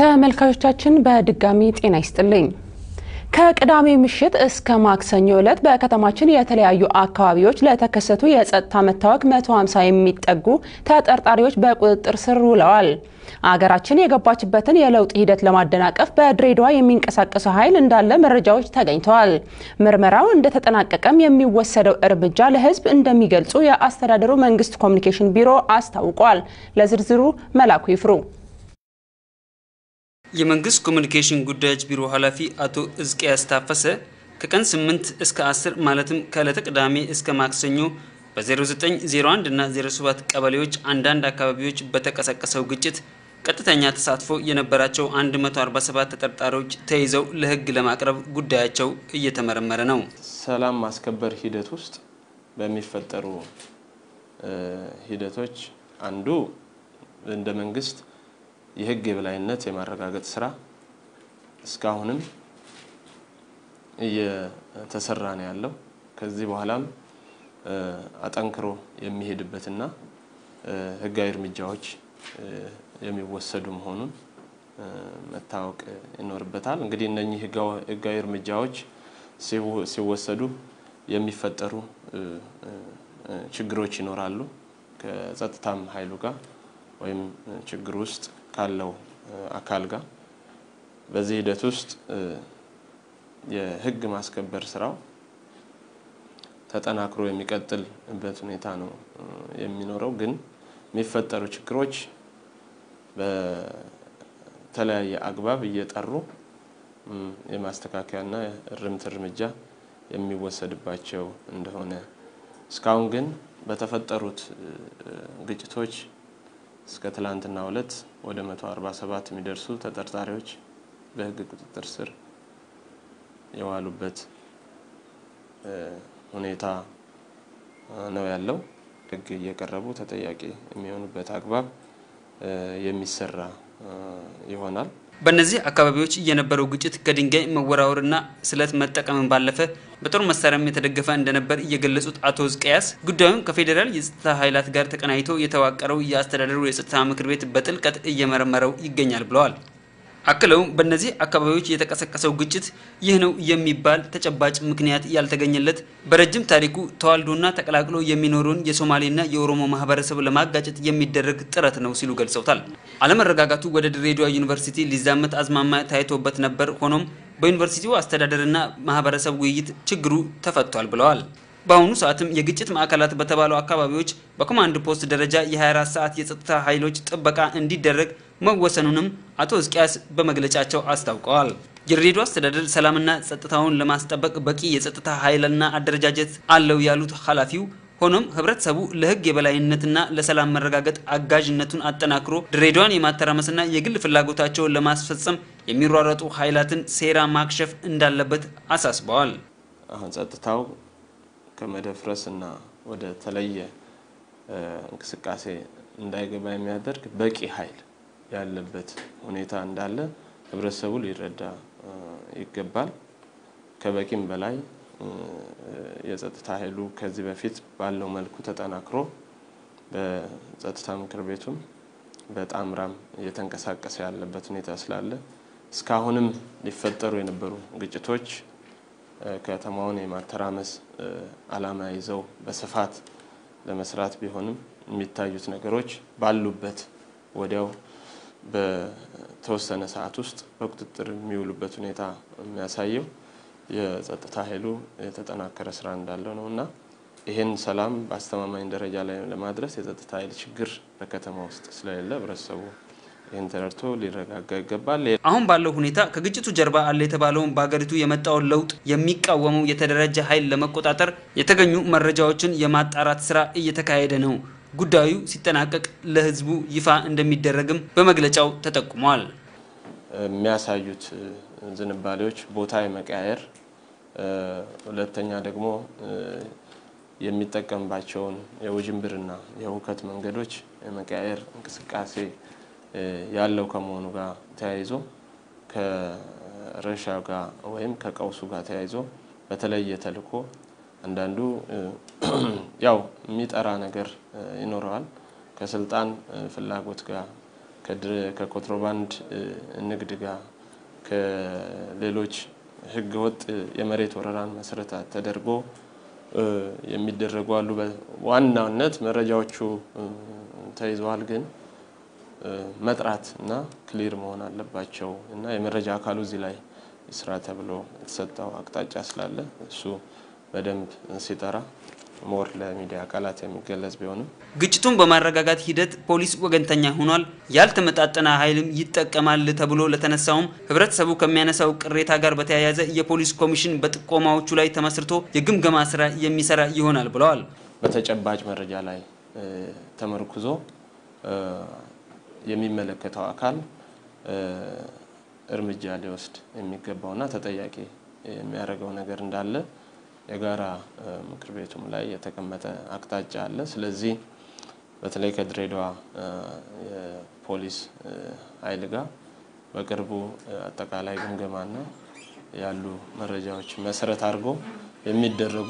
ተመልካቾቻችን በድጋሚ ጤና ይስጥልኝ። ከቅዳሜ ምሽት እስከ ማክሰኞ ዕለት በከተማችን የተለያዩ አካባቢዎች ለተከሰቱ የጸጥታ መታወክ 150 የሚጠጉ ተጠርጣሪዎች በቁጥጥር ስር ውለዋል። አገራችን የገባችበትን የለውጥ ሂደት ለማደናቀፍ በድሬዳዋ የሚንቀሳቀሰው ኃይል እንዳለ መረጃዎች ተገኝተዋል። ምርመራው እንደተጠናቀቀም የሚወሰደው እርምጃ ለሕዝብ እንደሚገልጹ የአስተዳደሩ መንግስት ኮሚኒኬሽን ቢሮ አስታውቋል። ለዝርዝሩ መላኩ ይፍሩ የመንግስት ኮሚኒኬሽን ጉዳዮች ቢሮ ኃላፊ አቶ እዝቅያስ ታፈሰ ከቀን 8 እስከ 10 ማለትም ከዕለተ ቅዳሜ እስከ ማክሰኞ በ0901 እና 07 ቀበሌዎች አንዳንድ አካባቢዎች በተቀሰቀሰው ግጭት ቀጥተኛ ተሳትፎ የነበራቸው 147 ተጠርጣሪዎች ተይዘው ለህግ ለማቅረብ ጉዳያቸው እየተመረመረ ነው። ሰላም ማስከበር ሂደት ውስጥ በሚፈጠሩ ሂደቶች አንዱ እንደ መንግስት የህግ የበላይነት የማረጋገጥ ስራ እስካሁንም እየተሰራ ነው ያለው። ከዚህ በኋላም አጠንክሮ የሚሄድበትና ህጋዊ እርምጃዎች የሚወሰዱ መሆኑን መታወቅ ይኖርበታል። እንግዲህ እነኚህ ህጋዊ እርምጃዎች ሲወሰዱ የሚፈጠሩ ችግሮች ይኖራሉ። ከጸጥታም ኃይሉ ጋር ወይም ችግር ውስጥ ካለው አካል ጋር በዚህ ሂደት ውስጥ የህግ ማስከበር ስራው ተጠናክሮ የሚቀጥልበት ሁኔታ ነው የሚኖረው። ግን የሚፈጠሩ ችግሮች በተለያየ አግባብ እየጠሩ የማስተካከያና እርምት እርምጃ የሚወሰድባቸው እንደሆነ እስካሁን ግን በተፈጠሩት ግጭቶች እስከ ትላንትና ዕለት ወደ 147 የሚደርሱ ተጠርጣሪዎች በህግ ቁጥጥር ስር የዋሉበት ሁኔታ ነው ያለው። ህግ እየቀረቡ ተጠያቂ የሚሆኑበት አግባብ የሚሰራ ይሆናል። በእነዚህ አካባቢዎች የነበረው ግጭት ከድንጋይ መወራወርና ስለት መጠቀምን ባለፈ በጦር መሳሪያም የተደገፈ እንደነበር የገለጹት አቶ ዝቅያስ ጉዳዩን ከፌዴራል የጸጥታ ኃይላት ጋር ተቀናይቶ የተዋቀረው የአስተዳደሩ የጸጥታ ምክር ቤት በጥልቀት እየመረመረው ይገኛል ብለዋል። አክለውም በእነዚህ አካባቢዎች የተቀሰቀሰው ግጭት ይህ ነው የሚባል ተጨባጭ ምክንያት ያልተገኘለት በረጅም ታሪኩ ተዋልዶና ተቀላቅሎ የሚኖረውን የሶማሌና የኦሮሞ ማህበረሰብ ለማጋጨት የሚደረግ ጥረት ነው ሲሉ ገልጸውታል። አለመረጋጋቱ ወደ ድሬዳዋ ዩኒቨርሲቲ ሊዛመት አዝማማ ታይቶበት ነበር። ሆኖም በዩኒቨርሲቲው አስተዳደርና ማህበረሰብ ውይይት ችግሩ ተፈቷል ብለዋል። በአሁኑ ሰዓትም የግጭት ማዕከላት በተባሉ አካባቢዎች በኮማንድ ፖስት ደረጃ የ24 ሰዓት የጸጥታ ኃይሎች ጥበቃ እንዲደረግ መወሰኑንም አቶ ሕዝቅያስ በመግለጫቸው አስታውቀዋል። የድሬዳዋ አስተዳደር ሰላምና ጸጥታውን ለማስጠበቅ በቂ የጸጥታ ኃይልና አደረጃጀት አለው ያሉት ኃላፊው፣ ሆኖም ህብረተሰቡ ለህግ የበላይነትና ለሰላም መረጋገጥ አጋዥነቱን አጠናክሮ ድሬዳዋን የማተራመስና የግል ፍላጎታቸውን ለማስፈጸም የሚሯረጡ ኃይላትን ሴራ ማክሸፍ እንዳለበት አሳስበዋል። አሁን ጸጥታው ከመደፍረስ እና ወደ ተለየ እንቅስቃሴ እንዳይገባ የሚያደርግ በቂ ኃይል ያለበት ሁኔታ እንዳለ ህብረተሰቡ ሊረዳ ይገባል። ከበቂም በላይ የጸጥታ ኃይሉ ከዚህ በፊት ባለው መልኩ ተጠናክሮ በጸጥታ ምክር ቤቱም በጣምራም እየተንቀሳቀሰ ያለበት ሁኔታ ስላለ እስካሁንም ሊፈጠሩ የነበሩ ግጭቶች ከተማውን የማተራመስ ዓላማ ይዘው በስፋት ለመስራት ቢሆንም የሚታዩት ነገሮች ባሉበት ወዲያው በተወሰነ ሰዓት ውስጥ በቁጥጥር የሚውሉበት ሁኔታ የሚያሳየው የጸጥታ ኃይሉ የተጠናከረ ስራ እንዳለው ነው እና ይህን ሰላም በአስተማማኝ ደረጃ ላይ ለማድረስ የጸጥታ ኃይል ችግር በከተማ ውስጥ ስለሌለ ህብረተሰቡ ይህን ተረድቶ ሊረጋጋ ይገባል። አሁን ባለው ሁኔታ ከግጭቱ ጀርባ አለ የተባለውን በሀገሪቱ የመጣውን ለውጥ የሚቃወመው የተደራጀ ኃይል ለመቆጣጠር የተገኙ መረጃዎችን የማጣራት ስራ እየተካሄደ ነው። ጉዳዩ ሲጠናቀቅ ለህዝቡ ይፋ እንደሚደረግም በመግለጫው ተጠቁሟል። የሚያሳዩት ዝንባሌዎች ቦታ የመቀያየር ሁለተኛ ደግሞ የሚጠቀምባቸውን የውዥንብርና የሁከት መንገዶች የመቀያየር እንቅስቃሴ ያለው ከመሆኑ ጋር ተያይዞ ከረሻው ጋር ወይም ከቀውሱ ጋር ተያይዞ በተለየ ተልዕኮ አንዳንዱ ያው የሚጠራ ነገር ይኖረዋል። ከስልጣን ፍላጎት ጋር ከኮንትሮባንድ ንግድ ጋር ከሌሎች ህገወጥ የመሬት ወረራን መሰረት ተደርጎ የሚደረጉ አሉ። በዋናነት መረጃዎቹ ተይዘዋል፣ ግን መጥራት እና ክሊር መሆን አለባቸው እና የመረጃ አካሉ እዚህ ላይ ስራ ተብሎ የተሰጠው አቅጣጫ ስላለ እሱ በደንብ ሲጠራ ሞር ለሚዲያ አካላት የሚገለጽ ቢሆንም ግጭቱን በማረጋጋት ሂደት ፖሊስ ወገንተኛ ሆኗል፣ ያልተመጣጠነ ኃይልም ይጠቀማል ተብሎ ለተነሳውም ህብረተሰቡ ከሚያነሳው ቅሬታ ጋር በተያያዘ የፖሊስ ኮሚሽን በጥቆማዎቹ ላይ ተመስርቶ የግምገማ ስራ የሚሰራ ይሆናል ብለዋል። በተጨባጭ መረጃ ላይ ተመርኩዞ የሚመለከተው አካል እርምጃ ሊወስድ የሚገባውና ተጠያቂ የሚያደርገው ነገር እንዳለ የጋራ ምክር ቤቱም ላይ የተቀመጠ አቅጣጫ አለ። ስለዚህ በተለይ ከድሬዳዋ የፖሊስ ኃይል ጋር በቅርቡ አጠቃላይ ግምገማና ያሉ መረጃዎች መሰረት አድርጎ የሚደረጉ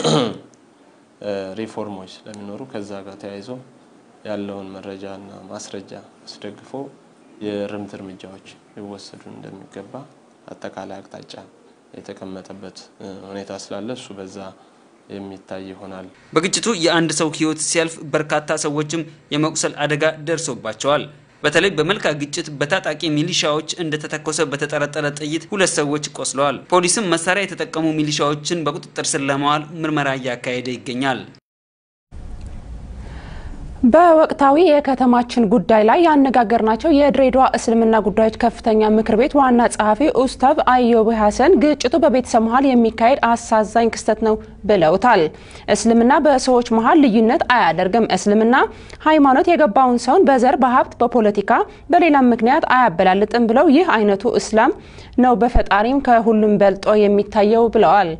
ሪፎርሞች ስለሚኖሩ ከዛ ጋር ተያይዞ ያለውን መረጃና ማስረጃ አስደግፎ የእርምት እርምጃዎች ሊወሰዱ እንደሚገባ አጠቃላይ አቅጣጫ የተቀመጠበት ሁኔታ ስላለ እሱ በዛ የሚታይ ይሆናል። በግጭቱ የአንድ ሰው ህይወት ሲያልፍ በርካታ ሰዎችም የመቁሰል አደጋ ደርሶባቸዋል። በተለይ በመልካ ግጭት በታጣቂ ሚሊሻዎች እንደተተኮሰ በተጠረጠረ ጥይት ሁለት ሰዎች ቆስለዋል። ፖሊስም መሳሪያ የተጠቀሙ ሚሊሻዎችን በቁጥጥር ስር ለማዋል ምርመራ እያካሄደ ይገኛል። በወቅታዊ የከተማችን ጉዳይ ላይ ያነጋገርናቸው የድሬዳዋ እስልምና ጉዳዮች ከፍተኛ ምክር ቤት ዋና ጸሐፊ ኡስታዝ አዮብ ሀሰን ግጭቱ በቤተሰብ መሀል የሚካሄድ አሳዛኝ ክስተት ነው ብለውታል። እስልምና በሰዎች መሀል ልዩነት አያደርግም። እስልምና ሃይማኖት የገባውን ሰውን በዘር፣ በሀብት፣ በፖለቲካ በሌላም ምክንያት አያበላልጥም ብለው ይህ አይነቱ እስላም ነው በፈጣሪም ከሁሉም በልጦ የሚታየው ብለዋል።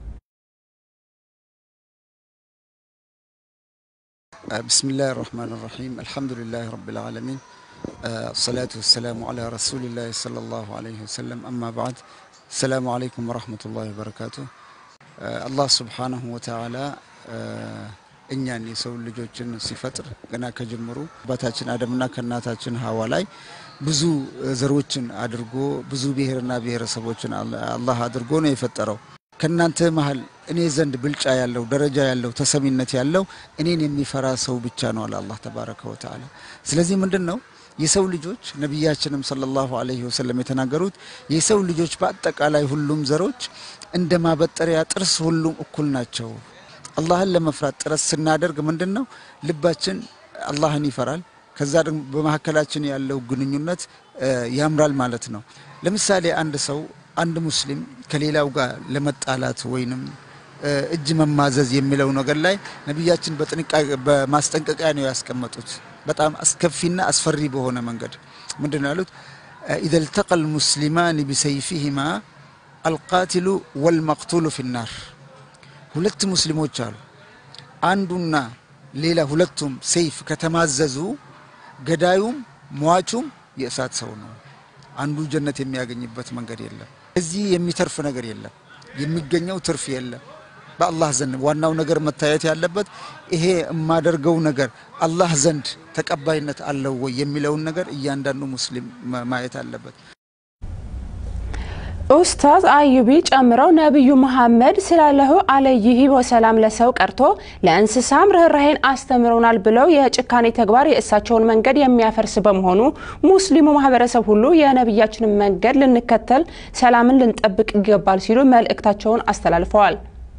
بسم الله الرحمن الرحيم الحمد لله رب العالمين الصلاة والسلام على رسول الله صلى الله عليه وسلم أما بعد السلام عليكم ورحمة الله وبركاته الله سبحانه وتعالى እኛን የሰው ልጆችን ሲፈጥር ገና ከጀምሩ አባታችን አደምና ከእናታችን ሀዋ ላይ ብዙ ዘሮችን አድርጎ ብዙ ብሔርና ብሔረሰቦችን አላህ አድርጎ ነው የፈጠረው። ከእናንተ መሀል እኔ ዘንድ ብልጫ ያለው ደረጃ ያለው ተሰሚነት ያለው እኔን የሚፈራ ሰው ብቻ ነው አለ አላህ ተባረከ ወተዓላ። ስለዚህ ምንድን ነው የሰው ልጆች ነቢያችንም ሰለላሁ ዐለይሂ ወሰለም የተናገሩት የሰው ልጆች በአጠቃላይ ሁሉም ዘሮች እንደ ማበጠሪያ ጥርስ ሁሉም እኩል ናቸው። አላህን ለመፍራት ጥረት ስናደርግ ምንድን ነው ልባችን አላህን ይፈራል። ከዛ ደግሞ በመካከላችን ያለው ግንኙነት ያምራል ማለት ነው። ለምሳሌ አንድ ሰው አንድ ሙስሊም ከሌላው ጋር ለመጣላት ወይንም እጅ መማዘዝ የሚለው ነገር ላይ ነቢያችን በጥንቃቄ በማስጠንቀቂያ ነው ያስቀመጡት። በጣም አስከፊና አስፈሪ በሆነ መንገድ ምንድን ነው ያሉት? ኢዘ ልተቀ ልሙስሊማን ቢሰይፊሂማ አልቃትሉ ወልመቅቱሉ ፊናር። ሁለት ሙስሊሞች አሉ። አንዱና ሌላ ሁለቱም ሰይፍ ከተማዘዙ ገዳዩም ሟቹም የእሳት ሰው ነው። አንዱ ጀነት የሚያገኝበት መንገድ የለም። እዚህ የሚተርፍ ነገር የለም። የሚገኘው ትርፍ የለም በአላህ ዘንድ። ዋናው ነገር መታየት ያለበት ይሄ የማደርገው ነገር አላህ ዘንድ ተቀባይነት አለው ወይ የሚለውን ነገር እያንዳንዱ ሙስሊም ማየት አለበት። ኡስታዝ አዩቢ ጨምረው ነቢዩ መሐመድ ስላለሁ አለይሂ ወሰላም ለሰው ቀርቶ ለእንስሳም ርኅራሄን አስተምረውናል ብለው የጭካኔ ተግባር የእሳቸውን መንገድ የሚያፈርስ በመሆኑ ሙስሊሙ ማህበረሰብ ሁሉ የነቢያችንን መንገድ ልንከተል፣ ሰላምን ልንጠብቅ ይገባል ሲሉ መልእክታቸውን አስተላልፈዋል።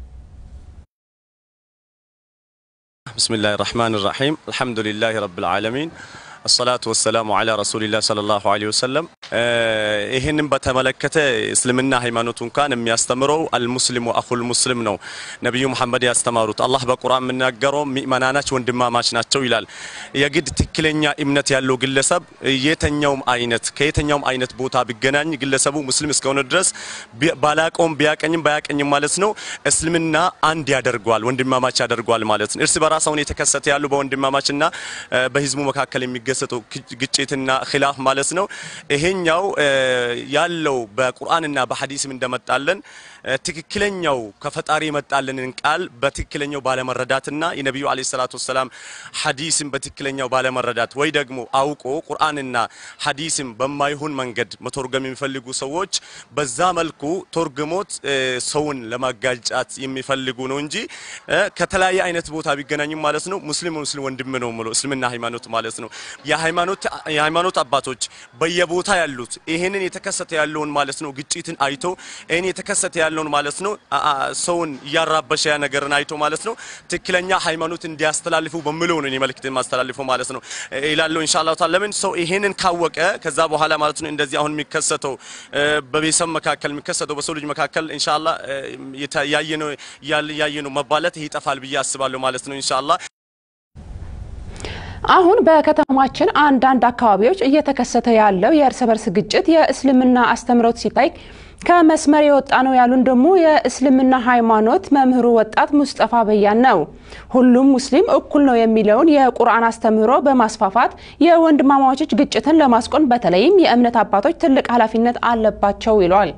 ብስሚላህ ራህማን ራሒም አልሐምዱሊላህ ረብል ዓለሚን አሰላቱ ወሰላሙ አላ ረሱሊላህ ሰለላሁ ዐለይሂ ወሰለም። ይህንን በተመለከተ እስልምና ሃይማኖቱ እንኳን የሚያስተምረው አልሙስሊሙ አኹል ሙስሊም ነው ነቢዩ መሐመድ ያስተማሩት። አላህ በቁርአን የምናገረው ሚእመናናች ወንድማማች ናቸው ይላል። የግድ ትክክለኛ እምነት ያለው ግለሰብ የተኛውም አይነት ከየተኛውም አይነት ቦታ ቢገናኝ ግለሰቡ ሙስሊም እስከሆነ ድረስ ባላቀውም ቢያቀኝም ባያቀኝም ማለት ነው እስልምና አንድ ያደርገዋል፣ ወንድማማች ያደርገዋል ማለት ነው። እርስ በራስ አሁን የተከሰተ ያሉ በወንድማማችና በህዝቡ መካከል የሚገ የሚገሰጠው ግጭትና ኺላፍ ማለት ነው። ይሄኛው ያለው በቁርአንና በሐዲስም እንደመጣለን ትክክለኛው ከፈጣሪ የመጣልንን ቃል በትክክለኛው ባለመረዳትና የነቢዩ አለይሂ ሰላቱ ወሰላም ሐዲስን በትክክለኛው ባለመረዳት ወይ ደግሞ አውቆ ቁርአንና ሐዲስን በማይሆን መንገድ መተርጎም የሚፈልጉ ሰዎች በዛ መልኩ ተርጉሞት ሰውን ለማጋጫት የሚፈልጉ ነው እንጂ ከተለያየ አይነት ቦታ ቢገናኙም ማለት ነው ሙስሊም ሙስሊም ወንድም ነው ብሎ እስልምና ሃይማኖት ማለት ነው የሃይማኖት የሃይማኖት አባቶች በየቦታ ያሉት ይሄንን የተከሰተ ያለውን ማለት ነው ግጭትን አይቶ ይሄን የተከሰተ ያለውን ማለት ነው ሰውን እያራበሸ ያ ነገርን አይቶ ማለት ነው ትክክለኛ ሃይማኖት እንዲያስተላልፉ በሚለው ነው መልእክት ማስተላልፈው ማለት ነው ይላሉ ኢንሻአላህ ተዓላ ለምን ሰው ይሄንን ካወቀ ከዛ በኋላ ማለት ነው እንደዚህ አሁን የሚከሰተው በቤተሰብ መካከል የሚከሰተው በሰው ልጅ መካከል ኢንሻአላህ ያየነው ያየነው መባለት ይጠፋል ብዬ አስባለሁ ማለት ነው ኢንሻአላህ አሁን በከተማችን አንዳንድ አካባቢዎች እየተከሰተ ያለው የእርስ በርስ ግጭት የእስልምና አስተምሮት ሲታይ ከመስመር የወጣ ነው ያሉን ደግሞ የእስልምና ሃይማኖት መምህሩ ወጣት ሙስጠፋ በያን ነው። ሁሉም ሙስሊም እኩል ነው የሚለውን የቁርአን አስተምህሮ በማስፋፋት የወንድማማቾች ግጭትን ለማስቆም በተለይም የእምነት አባቶች ትልቅ ኃላፊነት አለባቸው ይሏል።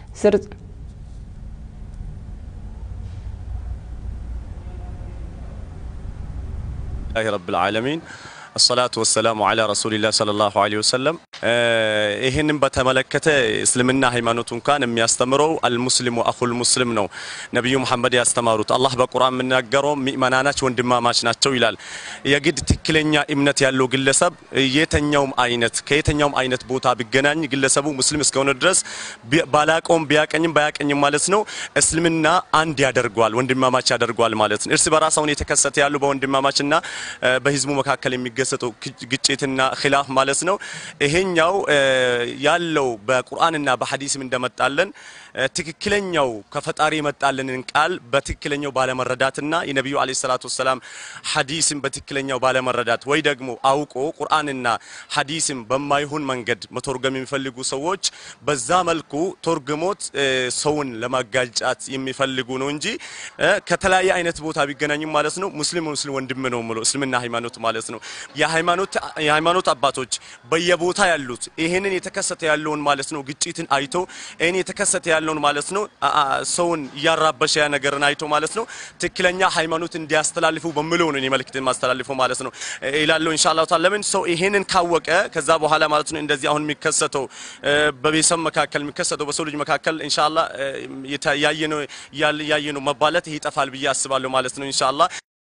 ረብል ዓለሚን አሰላቱ ወሰላሙ አላ ረሱሊላህ ሰለላሁ ዐለይሂ ወሰለም። ይህንን በተመለከተ እስልምና ሃይማኖቱ እንኳን የሚያስተምረው አልሙስሊሙ አኹል ሙስሊም ነው። ነቢዩ መሐመድ ያስተማሩት አላህ በቁርአን የምናገረው ሚእመናናች ወንድማማች ናቸው ይላል። የግድ ትክክለኛ እምነት ያለው ግለሰብ የተኛውም አይነት ከየተኛውም አይነት ቦታ ቢገናኝ ግለሰቡ ሙስሊም እስከሆነ ድረስ ባላቀውም ቢያቀኝም ባያቀኝም ማለት ነው እስልምና አንድ ያደርገዋል፣ ወንድማማች ያደርገዋል ማለት ነው። እርስ በራስ አሁን የተከሰተ ያሉ በወንድማማችና በህዝቡ መካከል የሚገሰጠው ግጭትና ኺላፍ ማለት ነው። ይሄኛው ያለው በቁርአንና በሐዲስም እንደመጣለን ትክክለኛው ከፈጣሪ የመጣልንን ቃል በትክክለኛው ባለመረዳትና የነቢዩ አለይሂ ሰላቱ ወሰላም ሐዲስን በትክክለኛው ባለመረዳት ወይ ደግሞ አውቆ ቁርአንና ሐዲስን በማይሆን መንገድ መተርጎም የሚፈልጉ ሰዎች በዛ መልኩ ተርጉሞት ሰውን ለማጋጫት የሚፈልጉ ነው እንጂ ከተለያየ አይነት ቦታ ቢገናኙም ማለት ነው ሙስሊም ሙስሊም ወንድም ነው ብሎ እስልምና ሃይማኖት ማለት ነው የሃይማኖት የሃይማኖት አባቶች በየቦታ ያሉት ይሄንን የተከሰተ ያለውን ማለት ነው ግጭትን አይቶ ይሄን የተከሰተ ያለውን ማለት ነው ሰውን እያራበሸ ያ ነገርን አይቶ ማለት ነው ትክክለኛ ሃይማኖት እንዲያስተላልፉ በሚለው ነው መልእክት ማስተላልፈው ማለት ነው ይላሉ ኢንሻአላህ ተዓላ ለምን ሰው ይሄንን ካወቀ ከዛ በኋላ ማለት ነው እንደዚህ አሁን የሚከሰተው በቤተሰብ መካከል የሚከሰተው በሰው ልጅ መካከል ኢንሻአላህ ያየነው ያየነው መባለት ይጠፋል ብዬ አስባለሁ ማለት ነው ኢንሻአላህ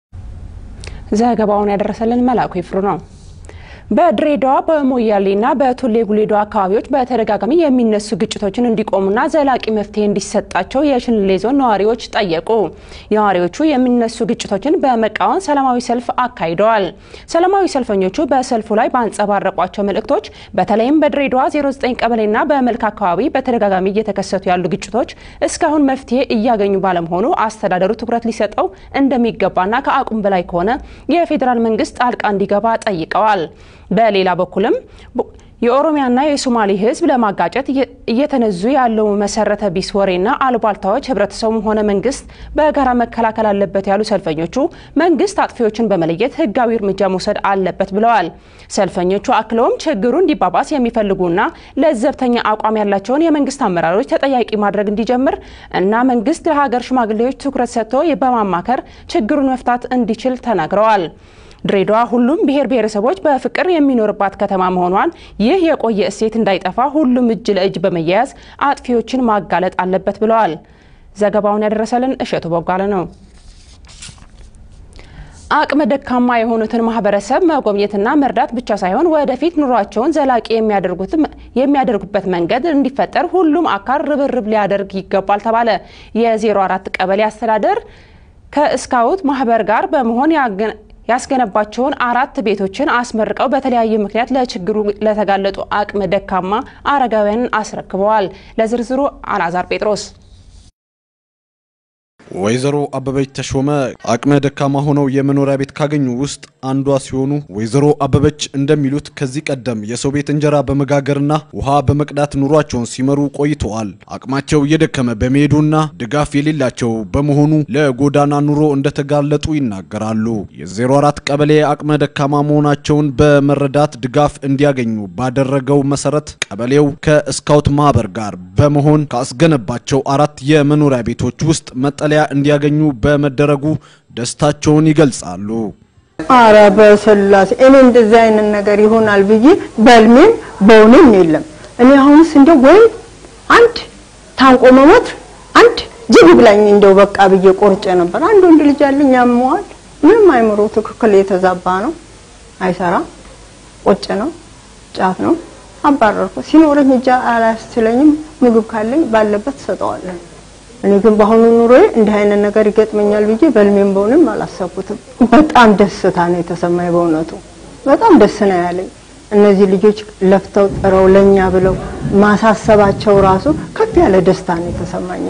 ዘገባውን ያደረሰልን መላኩ ይፍሩ ነው። በድሬዳዋ በሞያሌና በቱሌ ጉሌዶ አካባቢዎች በተደጋጋሚ የሚነሱ ግጭቶችን እንዲቆሙና ዘላቂ መፍትሄ እንዲሰጣቸው የሽንሌ ዞን ነዋሪዎች ጠየቁ። ነዋሪዎቹ የሚነሱ ግጭቶችን በመቃወም ሰላማዊ ሰልፍ አካሂደዋል። ሰላማዊ ሰልፈኞቹ በሰልፉ ላይ ባንጸባረቋቸው መልእክቶች በተለይም በድሬዳዋ 09 ቀበሌና በመልክ አካባቢ በተደጋጋሚ እየተከሰቱ ያሉ ግጭቶች እስካሁን መፍትሄ እያገኙ ባለመሆኑ አስተዳደሩ ትኩረት ሊሰጠው እንደሚገባና ከአቅሙ በላይ ከሆነ የፌዴራል መንግስት ጣልቃ እንዲገባ ጠይቀዋል። በሌላ በኩልም የኦሮሚያና የሶማሌ ሕዝብ ለማጋጨት እየተነዙ ያለው መሰረተ ቢስ ወሬና አሉባልታዎች ህብረተሰቡም ሆነ መንግስት በጋራ መከላከል አለበት ያሉ ሰልፈኞቹ መንግስት አጥፊዎችን በመለየት ህጋዊ እርምጃ መውሰድ አለበት ብለዋል። ሰልፈኞቹ አክለውም ችግሩ እንዲባባስ የሚፈልጉና ለዘብተኛ አቋም ያላቸውን የመንግስት አመራሮች ተጠያቂ ማድረግ እንዲጀምር እና መንግስት ለሀገር ሽማግሌዎች ትኩረት ሰጥቶ በማማከር ችግሩን መፍታት እንዲችል ተናግረዋል። ድሬዳዋ ሁሉም ብሔር ብሔረሰቦች በፍቅር የሚኖርባት ከተማ መሆኗን ይህ የቆየ እሴት እንዳይጠፋ ሁሉም እጅ ለእጅ በመያያዝ አጥፊዎችን ማጋለጥ አለበት ብለዋል። ዘገባውን ያደረሰልን እሸቱ ቦጋለ ነው። አቅመ ደካማ የሆኑትን ማህበረሰብ መጎብኘትና መርዳት ብቻ ሳይሆን ወደፊት ኑሯቸውን ዘላቂ የሚያደርጉበት መንገድ እንዲፈጠር ሁሉም አካል ርብርብ ሊያደርግ ይገባል ተባለ። የ04 ቀበሌ አስተዳደር ከስካውት ማህበር ጋር በመሆን ያስገነባቸውን አራት ቤቶችን አስመርቀው በተለያየ ምክንያት ለችግሩ ለተጋለጡ አቅመ ደካማ አረጋውያንን አስረክበዋል። ለዝርዝሩ አልአዛር ጴጥሮስ ወይዘሮ አበበች ተሾመ አቅመ ደካማ ሆነው የመኖሪያ ቤት ካገኙ ውስጥ አንዷ ሲሆኑ ወይዘሮ አበበች እንደሚሉት ከዚህ ቀደም የሰው ቤት እንጀራ በመጋገርና ውሃ በመቅዳት ኑሯቸውን ሲመሩ ቆይተዋል። አቅማቸው እየደከመ በመሄዱና ድጋፍ የሌላቸው በመሆኑ ለጎዳና ኑሮ እንደተጋለጡ ይናገራሉ። የ04 ቀበሌ አቅመ ደካማ መሆናቸውን በመረዳት ድጋፍ እንዲያገኙ ባደረገው መሰረት ቀበሌው ከስካውት ማህበር ጋር በመሆን ካስገነባቸው አራት የመኖሪያ ቤቶች ውስጥ መጠለያ እንዲያገኙ በመደረጉ ደስታቸውን ይገልጻሉ። አረ በስላሴ እኔ እንደዚህ አይነት ነገር ይሆናል ብዬ በልሜም በውኔም የለም። እኔ አሁንስ እንደው ወይ አንድ ታንቆ መሞት አንድ ጅብ ብላኝ እንደው በቃ ብዬ ቆርጬ ነበር። አንድ ወንድ ልጅ አለኝ ያመዋል። ምንም አይምሮ ትክክል የተዛባ ነው፣ አይሰራም፣ ቁጭ ነው፣ ጫት ነው። አባረርኩ። ሲኖረኝ እጃ አላስችለኝም። ምግብ ካለኝ ባለበት ሰጠዋለሁ። እኔ ግን በአሁኑ ኑሮዬ እንዲህ አይነት ነገር ይገጥመኛል ብዬ በልሜም በውንም አላሰብኩትም። በጣም ደስታ ነው የተሰማኝ። በእውነቱ በጣም ደስ ነው ያለኝ። እነዚህ ልጆች ለፍተው ጥረው ለኛ ብለው ማሳሰባቸው ራሱ ከፍ ያለ ደስታ ነው የተሰማኝ።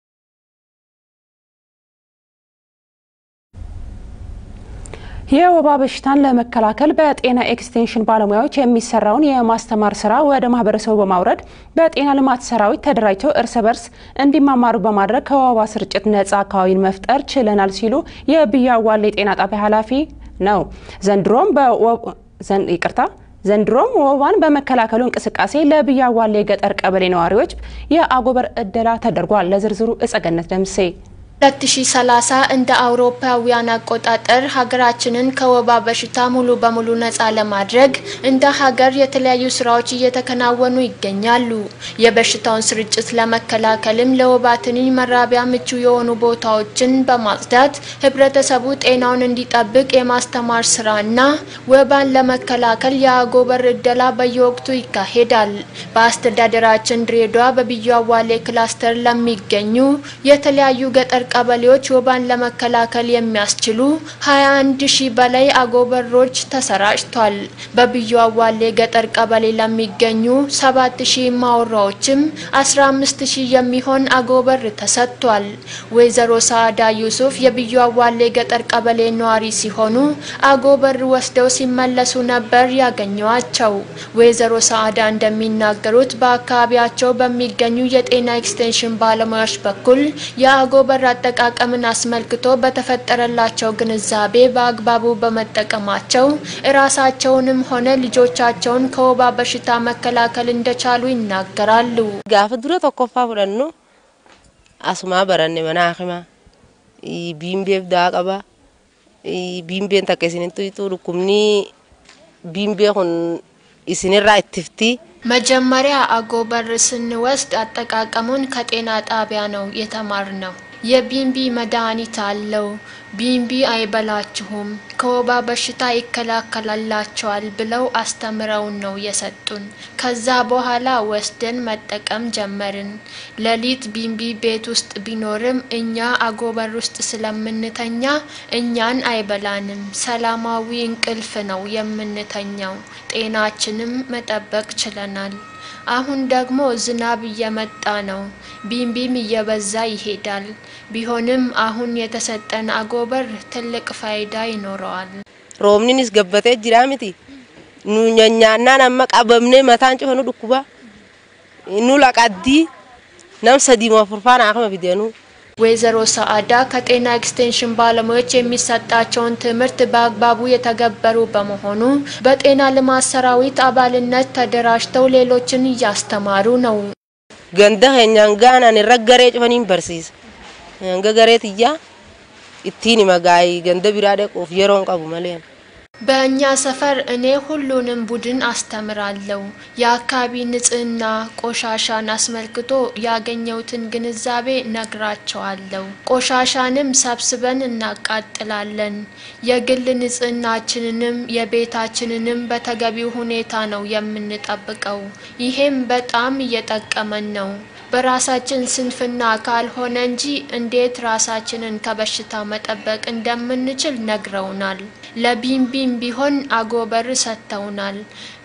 የወባ በሽታን ለመከላከል በጤና ኤክስቴንሽን ባለሙያዎች የሚሰራውን የማስተማር ስራ ወደ ማህበረሰቡ በማውረድ በጤና ልማት ሰራዊት ተደራጅተው እርስ በርስ እንዲማማሩ በማድረግ ከወባ ስርጭት ነጻ አካባቢን መፍጠር ችለናል ሲሉ የብያ ዋሌ ጤና ጣቢያ ኃላፊ ነው። ዘንድሮም ይቅርታ ዘንድሮም ወባን በመከላከሉ እንቅስቃሴ ለብያ ዋሌ የገጠር ቀበሌ ነዋሪዎች የአጎበር እደላ ተደርጓል። ለዝርዝሩ እጸገነት ደምሴ 2030 እንደ አውሮፓውያን አቆጣጠር ሀገራችንን ከወባ በሽታ ሙሉ በሙሉ ነፃ ለማድረግ እንደ ሀገር የተለያዩ ስራዎች እየተከናወኑ ይገኛሉ። የበሽታውን ስርጭት ለመከላከልም ለወባ ትንኝ መራቢያ ምቹ የሆኑ ቦታዎችን በማጽዳት ህብረተሰቡ ጤናውን እንዲጠብቅ የማስተማር ስራና ወባን ለመከላከል የአጎበር እደላ በየወቅቱ ይካሄዳል። በአስተዳደራችን ድሬዳዋ በብዩ አዋሌ ክላስተር ለሚገኙ የተለያዩ ገጠር ቀበሌዎች ወባን ለመከላከል የሚያስችሉ 21 ሺህ በላይ አጎበሮች ተሰራጭቷል። በብዩ አዋሌ ገጠር ቀበሌ ለሚገኙ 7 ሺህ ማወራዎችም 15 ሺህ የሚሆን አጎበር ተሰጥቷል። ወይዘሮ ሳዕዳ ዩሱፍ የብዩ አዋሌ ገጠር ቀበሌ ነዋሪ ሲሆኑ አጎበር ወስደው ሲመለሱ ነበር ያገኘዋቸው። ወይዘሮ ሳዕዳ እንደሚናገሩት በአካባቢያቸው በሚገኙ የጤና ኤክስቴንሽን ባለሙያዎች በኩል የአጎበር አጠቃቀምን አስመልክቶ በተፈጠረላቸው ግንዛቤ በአግባቡ በመጠቀማቸው እራሳቸውንም ሆነ ልጆቻቸውን ከወባ በሽታ መከላከል እንደቻሉ ይናገራሉ። ጋፍ ዱረ ቶኮፋ ፍረኑ አሱማ በረኔ መናክማ ቢምቤፍ ዳቀባ ቢምቤን ተከሲኒቱ ይጡ ዱኩምኒ ቢምቤ ሁን ኢስኒራ ኢትፍቲ መጀመሪያ አጎበር ስንወስድ አጠቃቀሙን ከጤና ጣቢያ ነው የተማርነው። የቢምቢ መድኃኒት አለው። ቢምቢ አይበላችሁም፣ ከወባ በሽታ ይከላከላላቸዋል ብለው አስተምረውን ነው የሰጡን። ከዛ በኋላ ወስደን መጠቀም ጀመርን። ሌሊት ቢምቢ ቤት ውስጥ ቢኖርም እኛ አጎበር ውስጥ ስለምንተኛ እኛን አይበላንም። ሰላማዊ እንቅልፍ ነው የምንተኛው። ጤናችንም መጠበቅ ችለናል። አሁን ደግሞ ዝናብ እየመጣ ነው። ቢምቢም እየበዛ ይሄዳል። ቢሆንም አሁን የተሰጠን አጎበር ትልቅ ፋይዳ ይኖረዋል። roobninis gabbatee jira miti nu nyaannaan amma qabamnee mataan cufanu dhukkuba nu laqaddii nam sadii afurfaan akama fideenu ወይዘሮ ሰአዳ ከጤና ኤክስቴንሽን ባለሙያዎች የሚሰጣቸውን ትምህርት በአግባቡ የተገበሩ በመሆኑ በጤና ልማት ሰራዊት አባልነት ተደራጅተው ሌሎችን እያስተማሩ ነው። ganda keenyaan gaanaan irra garee cufaniin barsiisa hanga garee tiyyaa ittiin hima gaa'ii ganda biraa dhaquuf yeroon qabu malee. በእኛ ሰፈር እኔ ሁሉንም ቡድን አስተምራለሁ። የአካባቢ ንጽህና፣ ቆሻሻን አስመልክቶ ያገኘሁትን ግንዛቤ ነግራቸዋለሁ። ቆሻሻንም ሰብስበን እናቃጥላለን። የግል ንጽህናችንንም የቤታችንንም በተገቢው ሁኔታ ነው የምንጠብቀው። ይሄም በጣም እየጠቀመን ነው። በራሳችን ስንፍና ካልሆነ እንጂ እንዴት ራሳችንን ከበሽታ መጠበቅ እንደምንችል ነግረውናል። ለቢምቢም ቢሆን አጎበር ሰጥተውናል።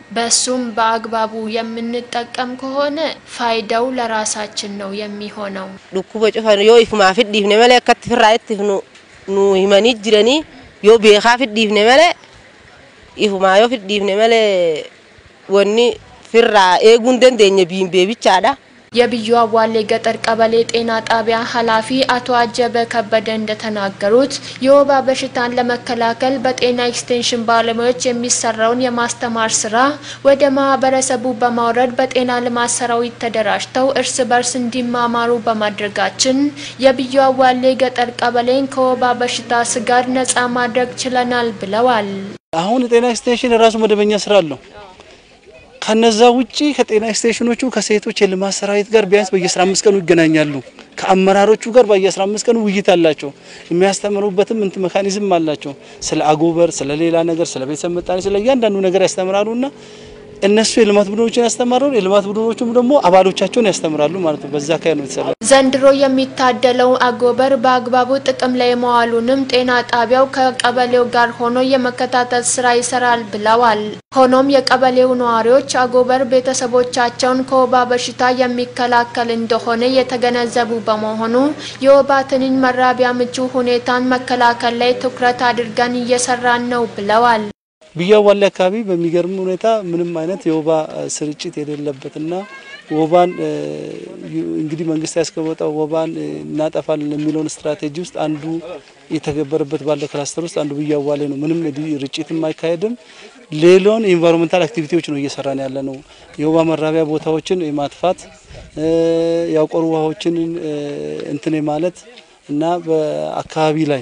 በሱም በአግባቡ የምንጠቀም ከሆነ ፋይዳው ለራሳችን ነው የሚሆነው። dhukkuba cufan yoo ifumaa fidhiifne malee akkatti firraa itti nu nu himanii jiranii yoo beekaa fidhiifne malee ifumaa yoo fidhiifne malee wanni firraa eeguu hin dandeenye biimbee bichaadha. የብዩ አዋሌ ገጠር ቀበሌ ጤና ጣቢያ ኃላፊ አቶ አጀበ ከበደ እንደተናገሩት የወባ በሽታን ለመከላከል በጤና ኤክስቴንሽን ባለሙያዎች የሚሰራውን የማስተማር ስራ ወደ ማህበረሰቡ በማውረድ በጤና ልማት ሰራዊት ተደራጅተው እርስ በርስ እንዲማማሩ በማድረጋችን የብዩ አዋሌ ገጠር ቀበሌን ከወባ በሽታ ስጋት ነጻ ማድረግ ችለናል ብለዋል። አሁን የጤና ኤክስቴንሽን የራሱ መደበኛ ስራ አለው። ከነዛ ውጪ ከጤና ኤክስቴንሽኖቹ ከሴቶች የልማት ሰራዊት ጋር ቢያንስ በየ15 ቀኑ ይገናኛሉ። ከአመራሮቹ ጋር በየ15 ቀኑ ውይይት አላቸው። የሚያስተምሩበትም እንት ሜካኒዝም አላቸው። ስለ አጎበር፣ ስለ ሌላ ነገር፣ ስለ ቤተሰብ ምጣኔ፣ ስለ እያንዳንዱ ነገር ያስተምራሉና እነሱ የልማት ቡድኖችን ያስተምራሉ። የልማት ቡድኖቹም ደግሞ አባሎቻቸውን ያስተምራሉ ማለት ነው። በዛ አካባቢ ነው የተሰራ። ዘንድሮ የሚታደለው አጎበር በአግባቡ ጥቅም ላይ መዋሉንም ጤና ጣቢያው ከቀበሌው ጋር ሆኖ የመከታተል ስራ ይሰራል ብለዋል። ሆኖም የቀበሌው ነዋሪዎች አጎበር ቤተሰቦቻቸውን ከወባ በሽታ የሚከላከል እንደሆነ የተገነዘቡ በመሆኑ የወባ ትንኝ መራቢያ ምቹ ሁኔታን መከላከል ላይ ትኩረት አድርገን እየሰራን ነው ብለዋል። ብያ ዋሌ አካባቢ በሚገርም ሁኔታ ምንም አይነት የወባ ስርጭት የሌለበትና ወባን እንግዲህ መንግስት ያስቀመጠው ወባን እናጠፋለን የሚለውን ስትራቴጂ ውስጥ አንዱ የተገበረበት ባለ ክላስተር ውስጥ አንዱ ብያ ዋሌ ነው። ምንም ርጭትም አይካሄድም። ሌላውን ኢንቫይሮንመንታል አክቲቪቲዎች ነው እየሰራን ያለ ነው። የወባ መራቢያ ቦታዎችን የማጥፋት ያቆሩ ውሃዎችን እንትን ማለት እና በአካባቢ ላይ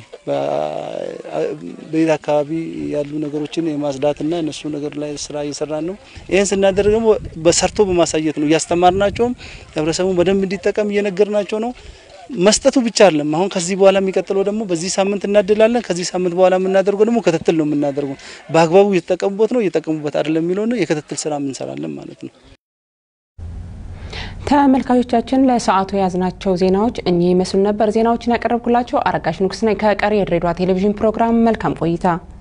በቤት አካባቢ ያሉ ነገሮችን የማጽዳትና እነሱ ነገር ላይ ስራ እየሰራን ነው። ይህን ስናደርግ ደግሞ በሰርቶ በማሳየት ነው እያስተማርናቸውም ህብረተሰቡ በደንብ እንዲጠቀም እየነገርናቸው ነው። መስጠቱ ብቻ አይደለም። አሁን ከዚህ በኋላ የሚቀጥለው ደግሞ በዚህ ሳምንት እናድላለን። ከዚህ ሳምንት በኋላ የምናደርገው ደግሞ ክትትል ነው የምናደርገው። በአግባቡ እየተጠቀሙበት ነው እየተጠቀሙበት አይደለም የሚለውን የክትትል ስራ እንሰራለን ማለት ነው። ተመልካቾቻችን ለሰዓቱ የያዝናቸው ዜናዎች እኚህ ይመስሉ ነበር። ዜናዎችን ያቀረብኩላቸው አረጋሽ ንጉስ ነኝ። ከቀሪ የድሬዳዋ ቴሌቪዥን ፕሮግራም መልካም ቆይታ